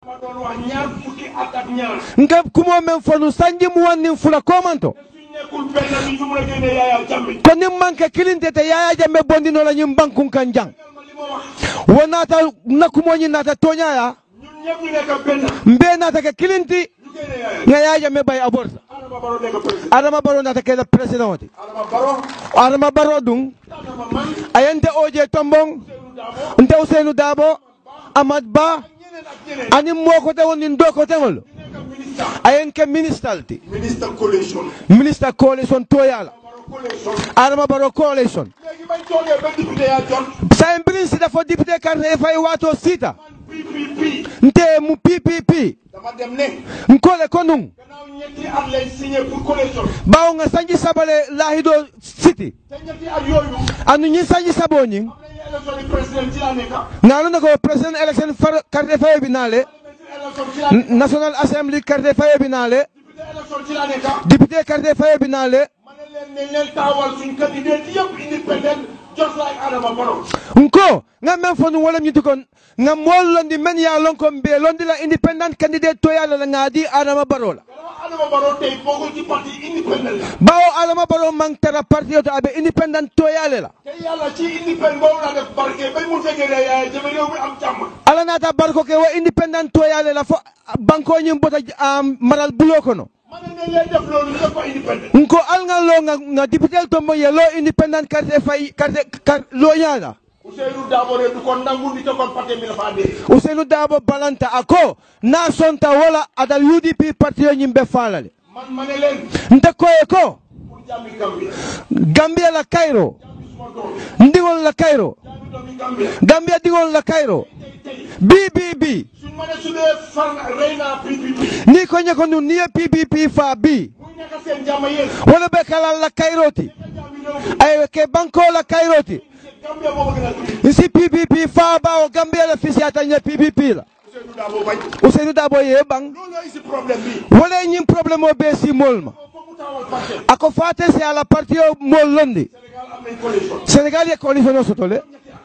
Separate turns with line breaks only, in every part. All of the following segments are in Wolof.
dama doon wax ñaar fukki at ak ñaar
nka kumo men fonu sanji mu wannin fula komanto
suñ nekkul benn bi ñu mun a génne Yaya Jammeh
ko nin manke kilintete yaya jamme bondino la ñin bankun kan jang
ma li ma wax
wo naata nakkumoñi naata toñaya
ñun ñëpp ñu nekk benn
mbe naata ke kilinti
ñu génne Yaya
nga yaya jamme bay aborta
Adama Barrow nekk président
adama baro naata kela président oti
Adama Barrow
adama baro dun
Adama man
ayente oje tombong
Seydou Dabo
nte usenu dabo amad ba
ñeneen ak ñeneen
ani mokote woni do kotengol
ñu nekk ministre
ayen ke ministre ti
ministre coalition
ministre coalition toyala
Barrow coalition
adama baro coalition
léegi bañ toogee ba député yaa jot
sayen birin sita fo député carte e fay wato sita
man PPP
nte mu ppp
dama dem ne
nkole ko nun
gannaaw ñetti at lay signé pour coalition
bawo nga sanji sabale lahido siti
te ñetti at yooyu
anu ñin sanji sabo ñin
am nañu élection yi président ci la nekk
ngalu na ko president election far carte faye bi naale
élection ci la nekk
national assembly carte faye bi naale
député élection ci la nekk
député carte faye bi naale
ma ne leen ne leen taawal suñ candidat yëpp independent just like Adama Barrow
nko nga men fo nu wolem ñiti kon nga mool londi men ya lon ko mbe londi la independent candidate to yalla la ngadi adama baro la
gannaaw Adama Barrow tey bokkul ci parti independent la
bawo adama baro man tara parti to abe independent to yalla la
te yàlla ci independent boobu la def barke bañ mu fekkee ne Yaya Jammeh réew mi am jàmm
ala nata barko ke wa independent to yalla la fo banko ñim bota am maral bulo kono
ma ne ne leen def loolu ñu def ko independent
nko al nga lo nga nga député to mo ye lo independent carte fay carte carte lo yalla
Ousseynou Dabo de du ko nangu di te kon parti mi dafa dee
Ousseynou Dabo balanta ako na sonta wala adal UDP parti yo ñimbe falale
man ma ne leen
nte koye ko
pour jàmmi Gambia
Gambia la Cairo
jàmmi suma doom
ndigol la Cairo
jàmmi doomi Gambia
Gambia digol la Cairo
tey tey
BBB
suñ ma ne su dee far rey naa PPP
ni ko ñeko nu niye PPP fa bi
muy nekk seen jàmm yéen
wala be kalal la Cairo ti
jàmmi réew mi
ay ke banko la Cairo ti
Gambia boobu gën a tuuti
si PPP fa ba o Gambia la fisiata ñe PPP la
Ousseynou Dabo bañ
Ousseynou Dabo ye bang
loolu la isi problème bi
wala ñim problème o be si mol ma
foog mu taawal parti
ako fate si ala parti o mol londi
Sénégal am nañ coalition
Sénégal ye coalition o sotole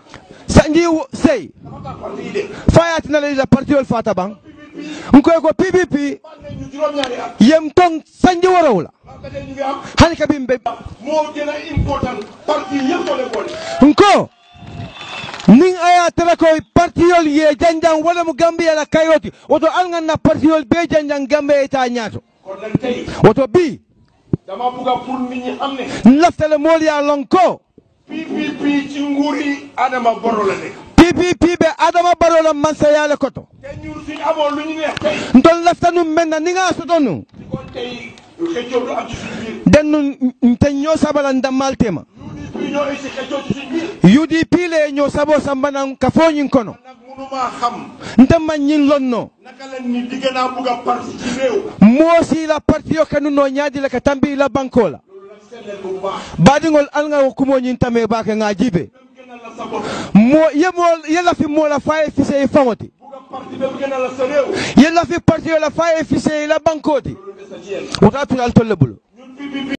sanji wo- sey
dafa tax parti yi de
fayatina la parti ol fata bang nkoy ko PPP
baal nañ ñu juróom-ñaari at
yem tong sanji worow la
ba ba tey ñu ngi am
hani kabin be
moo gën a important parti yëpp soo leen boole
nko nin aya tara ko partiyol ye janjang wala mu gambia la kayroti woto alngan na partiyol be janjang gambia ita ñaato
kon nag tey
woto bi
dama bugg a pour nit ñi xam ne
laftale mool ya lon ko
PPP ci nguuri Adama Barrow la nekk
PPP be adama baro la mansayale koto
te ñun suñ amoon lu ñu neex tey
ntol laftanu menna ni nga soto nu
kon tey xëccoo du am ci suñ biir
dennu nte ñoo sabala ndammal tema
UDP ñoo isi xëccoo ci suñ biir
UDP le ñoo sabo sambanan ka foñin kono
nag mënumaa xam
nte man ñin lonno
naka la ni digg naa bugg a parti ci réew
moosi la partiyo kanu no ñaadi la ka tambi la banko la
loolu nag seet leen bu baax
baadiŋol al ŋa wo kumo ñiŋ tame baake ŋa jibe
même gënal la sa bopp
mo ye mo ye lafi moo la fa ye fise i faŋo ti
bugg a parti même gënal la sa réew
ye lafi partiyo la fa ye fise i la bankoo ti
loolu des na ci yéen
woto a tula al tolle bulu
ñun PPP